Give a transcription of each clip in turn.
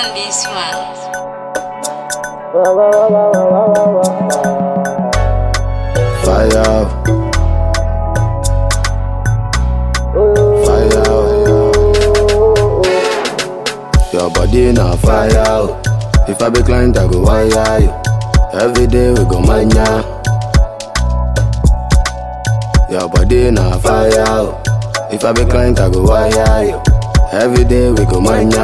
on this one. Fire out. Fire out. Your body na fire out. If I be client, I go wire you. Every day we go mania. Your body na fire out. If I be client, I go wire you. Every day we go mania.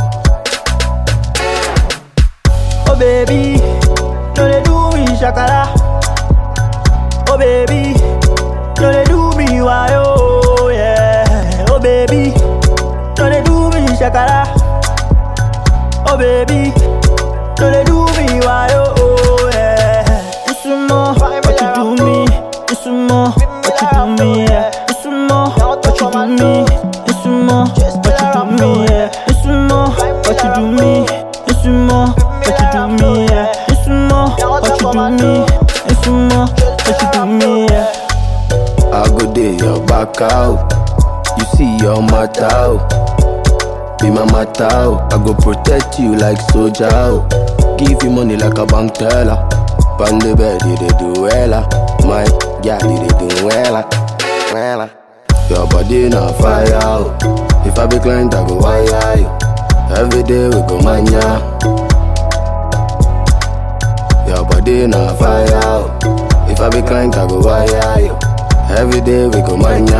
Oh baby, no they do me shakara. Oh baby, no they do me why oh yeah. Oh baby, no they do me shakara. Oh baby, no they do me why oh yeah. It's more what you do me. It's more what you do me. Yeah. It's more what you do me. It's more what you do me. Yeah. It's more what you do me. It's more what you do me. Yeah. It's more what you do me. It's more what you do me. Yeah. I go day your back out. You see your matter out. Be my matter out. I go protect you like soldier out. Give you money like a bank teller. Pan the bed, you dey do wella. My girl, you dey do wella. Wella. Your body na fire out. If I be client, I go wire you. Every day we go mania. Your body na fire out. If I be client, I go wire you. Every day we go mania.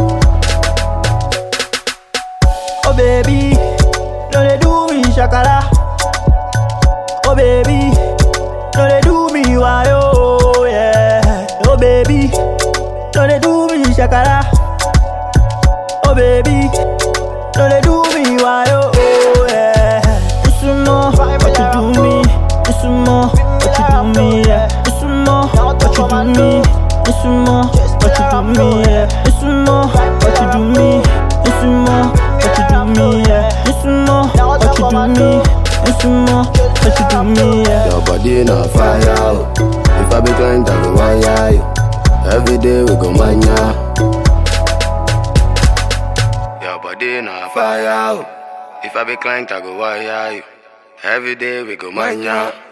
Oh baby, no they do me shakara. Oh baby, no they do me why oh yeah. Oh baby, no they do me shakara. Oh baby, no they do me why oh oh, yeah. It's more what you do me. It's more what you do me yeah. It's more what you do me. It's more what you do me yeah. It's more what you do me. It's more what you do me yeah. It's more what you do me. It's more what you do me yeah. Your body na fire out. If I be client, I go wire you. Every day we go mania. Your body na fire out. If I be client, I go wire you. Every day we go mania.